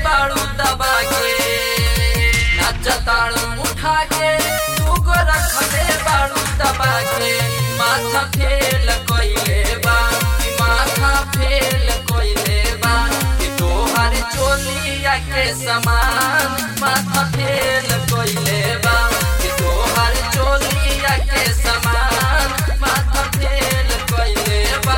बाड़ू दबा के नाचताड़ू उठा के तू रखले बाड़ू दबा के माथा फेल कोइले बा कि माथा फेल कोइले बा कि तोहर चोलिया के समान माथा फेल कोइले बा कि तोहर चोलिया के समान माथा फेल कोइले बा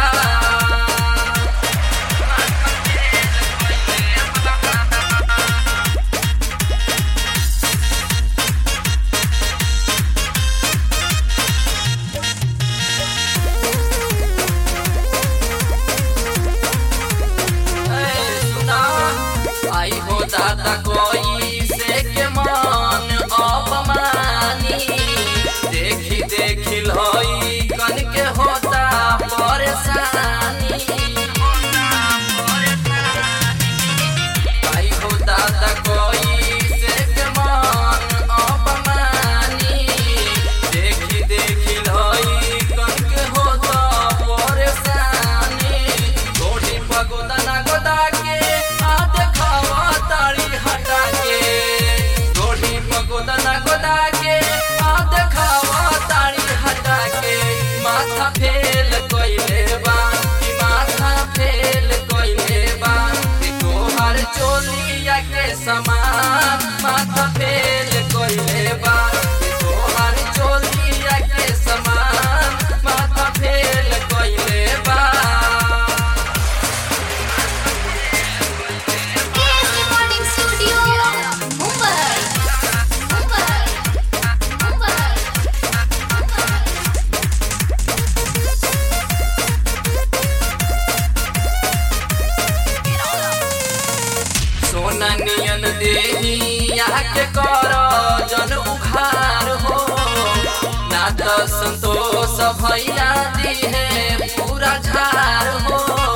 आई हो दादा कोई से के मान अपमानी देखी देखी लई कन के होता परेशानी आई हो दादा कोई से के मान अपमानी देखी देखी लई कन के होता परेशानी गोटी पगोदा ना गोदा के आ देखावा ताड़ी हटा के गोटी पगोदा ना गोदा के आ देखावा ताड़ी हटा के माथा फेल कोइले बा कि माथा फेल कोइले बा कि तोहर चोलिया के समान माथा फेल कोइले बा कि तोहर चोलिया के समान माथा फेल कोइले बा KS Recording Studio, Mumbai. Mumbai. Mumbai. सोना नियन देही के कर जन उखार हो ना तो संतोष भैया दी है पूरा झार हो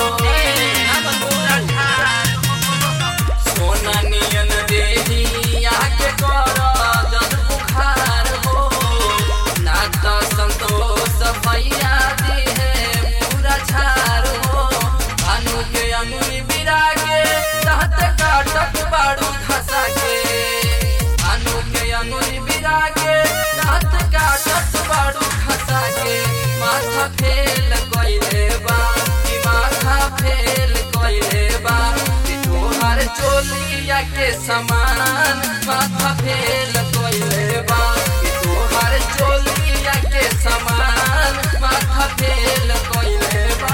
सोना नियन देही के कर जन उखार हो ना तो संतोष भैया दी है पूरा झार हो भानु के अंगुली बिरा के रहत काटक बाड़ू खसा के भानु के अंगुली बिरा के रहत काटक बाड़ू खसा के माथा फेल कोइले बा कि माथा फेल कोइले बा कि तोहर चोलिया के समान माथा फेल कोइले बा कि तोहर चोलिया के समान माथा फेल कोइले बा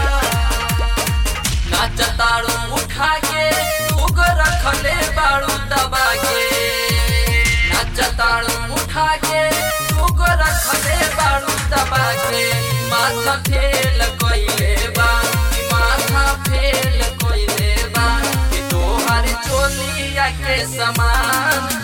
नाचताड़ू उठा के तूग रखले बाड़ू दबा के नाचताड़ू उठा के तूग रखले बाड़ू दबा के माथा फेल कोइले बा कि माथा फेल कोइले बा कि तोहर चोलिया के समान